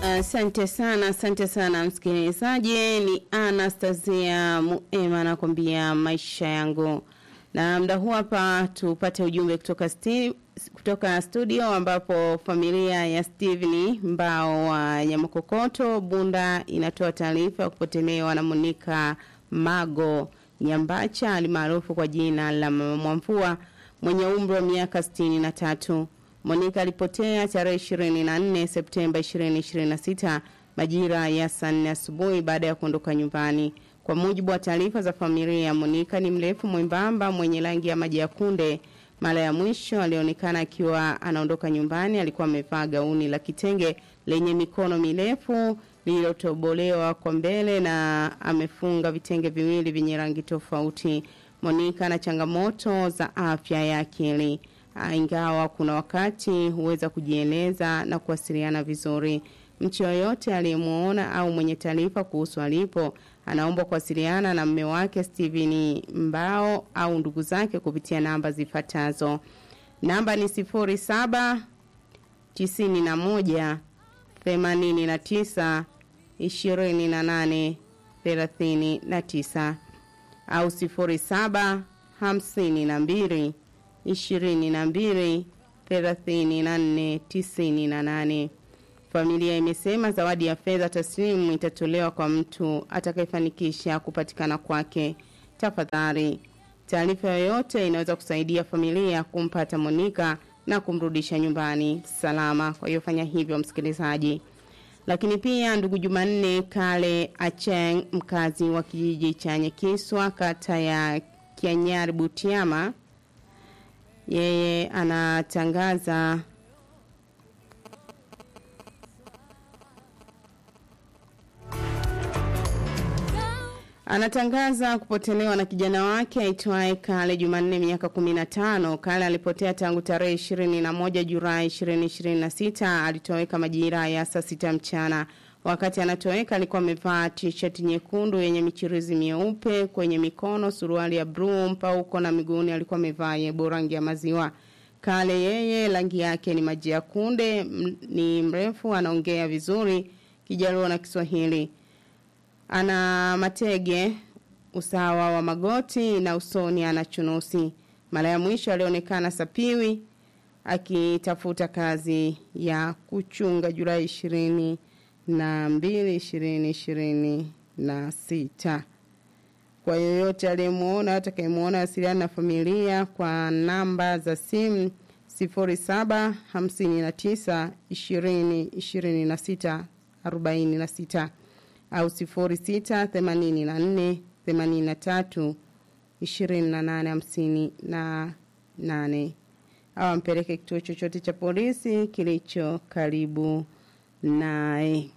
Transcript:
Asante uh, sana, asante sana msikilizaji. Ni Anastasia Muema anakwambia maisha yangu, na muda huu hapa tupate ujumbe kutoka sti, kutoka studio ambapo familia ya Steven Mbao wa Nyamakokoto Bunda inatoa taarifa ya kupotelewa na Monica Mago Nyambacha alimaarufu kwa jina la Mama Mwamvua mwenye umri wa miaka sitini na tatu. Monica alipotea tarehe 24 Septemba 2026 majira ya saa nne asubuhi baada ya kuondoka nyumbani. Kwa mujibu wa taarifa za familia, Monica ni mrefu mwembamba mwenye rangi ya maji ya kunde. Mara ya mwisho alionekana akiwa anaondoka nyumbani, alikuwa amevaa gauni la kitenge lenye mikono mirefu lililotobolewa kwa mbele na amefunga vitenge viwili vyenye rangi tofauti. Monica ana changamoto za afya ya akili ingawa kuna wakati huweza kujieleza na kuwasiliana vizuri. Mtu yoyote aliyemuona au mwenye taarifa kuhusu alipo anaomba kuwasiliana na mme wake Steven Mbao au ndugu zake kupitia namba zifuatazo. Namba ni 07 91 89 28 39 au 07 52 ishirini na mbili thelathini na nne tisini na nane. Familia imesema zawadi ya fedha taslimu itatolewa kwa mtu atakayefanikisha kupatikana kwake. Tafadhali, taarifa yoyote inaweza kusaidia familia kumpata Monika na kumrudisha nyumbani salama. Kwa hiyo fanya hivyo, msikilizaji. Lakini pia ndugu Jumanne Kale Acheng, mkazi wa kijiji cha Nyekiswa, kata ya Kianyari Butiama, yeye anatangaza anatangaza kupotelewa na kijana wake aitwaye Kale Jumanne miaka 15. Kale alipotea tangu tarehe 21 Julai 2026. Alitoweka majira ya saa sita mchana. Wakati anatoweka alikuwa amevaa t-shirt nyekundu yenye michirizi mieupe kwenye mikono, suruali ya blue mpauko na miguuni alikuwa amevaa yebo rangi ya maziwa. Kale yeye rangi yake ni maji ya kunde, ni mrefu, anaongea vizuri Kijaluo na Kiswahili. Ana matege usawa wa magoti na usoni ana chunusi. Mara ya mwisho alionekana Sapiwi akitafuta kazi ya kuchunga Julai ishirini na mbili ishirini ishirini na sita. Kwa yoyote aliyemuona atakayemuona wasiliana na familia kwa namba za simu sifuri saba hamsini na tisa ishirini ishirini na sita arobaini na sita au sifuri sita themanini na nne themanini na tatu ishirini na nane hamsini na nane au ampeleke kituo chochote cha polisi kilicho karibu naye.